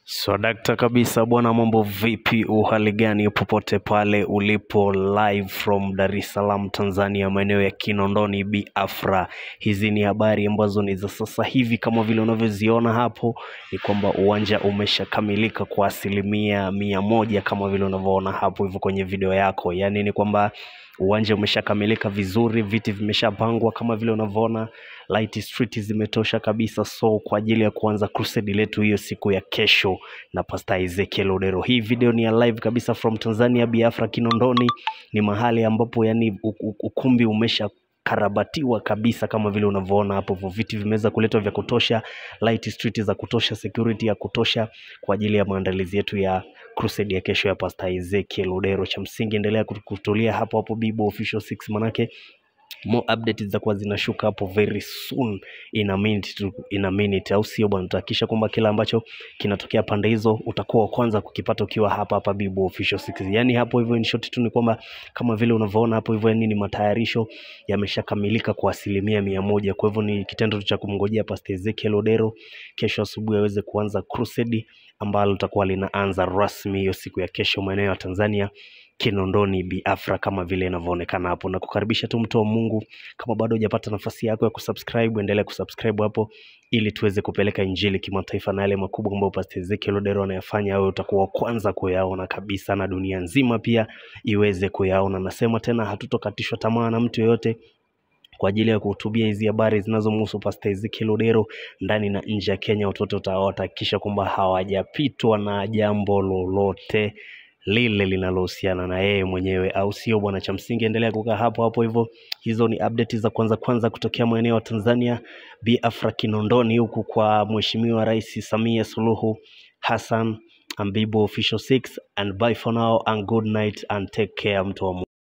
Swadakta kabisa bwana, mambo vipi? Uhali gani popote pale ulipo, live from Dar es Salaam Tanzania, maeneo ya Kinondoni Biafra. Hizi ni habari ambazo ni za sasa hivi, kama vile unavyoziona hapo, ni kwamba uwanja umeshakamilika kwa asilimia mia moja kama vile unavyoona hapo hivyo kwenye video yako, yaani ni kwamba uwanja umeshakamilika vizuri, viti vimeshapangwa kama vile unavyoona, light street zimetosha kabisa, so kwa ajili ya kuanza crusade letu hiyo siku ya kesho na Pastor Ezekiel Odero. Hii video ni ya live kabisa from Tanzania Biafra Kinondoni, ni mahali ambapo yani u- u- ukumbi umesha karabatiwa kabisa kama vile unavyoona hapo, hivyo viti vimeweza kuletwa vya kutosha, light street za kutosha, security ya kutosha kwa ajili ya maandalizi yetu ya crusade ya kesho ya Pastor Ezekiel Odero. Cha msingi endelea kut- kutulia hapo hapo Bibo Official 6 manake more updates zitakuwa zinashuka hapo very soon in a minute tu, in a minute au sio bwana tutahakikisha kwamba kila ambacho kinatokea pande hizo utakuwa wa kwanza kukipata ukiwa hapa hapa Bibo Official 6 yani hapo hivyo in short tu ni kwamba kama vile unavyoona hapo hivyo yani ni matayarisho yameshakamilika kwa asilimia mia moja kwa hivyo ni kitendo tu cha kumngojea Pastor Ezekiel Odero kesho asubuhi aweze kuanza crusade ambalo litakuwa linaanza rasmi hiyo siku ya kesho maeneo ya Tanzania Kinondoni Biafra kama vile inavyoonekana hapo, na kukaribisha tu mtu wa Mungu, kama bado hujapata nafasi yako ya kusubscribe, endelea kusubscribe hapo ili tuweze kupeleka injili kimataifa na yale makubwa ambayo Pastor Ezekiel Odero anayafanya, wewe utakuwa wa kwanza kuyaona kabisa, na dunia nzima pia iweze kuyaona. Nasema tena, hatutokatishwa tamaa na mtu yeyote kwa ajili ya kuhutubia hizi habari zinazomhusu Pastor Ezekiel Odero ndani na nje ya Kenya. Watoto uta- watahakikisha kwamba hawajapitwa na jambo lolote lile linalohusiana na yeye mwenyewe, au sio bwana? Cha msingi endelea kukaa hapo hapo hivyo. Hizo ni update za kwanza kwanza kutokea maeneo ya Tanzania, Biafra Kinondoni, huku kwa Mheshimiwa Rais Samia Suluhu Hassan. Ambibo Official 6 and bye for now and good night and take care mtu wa Mungu.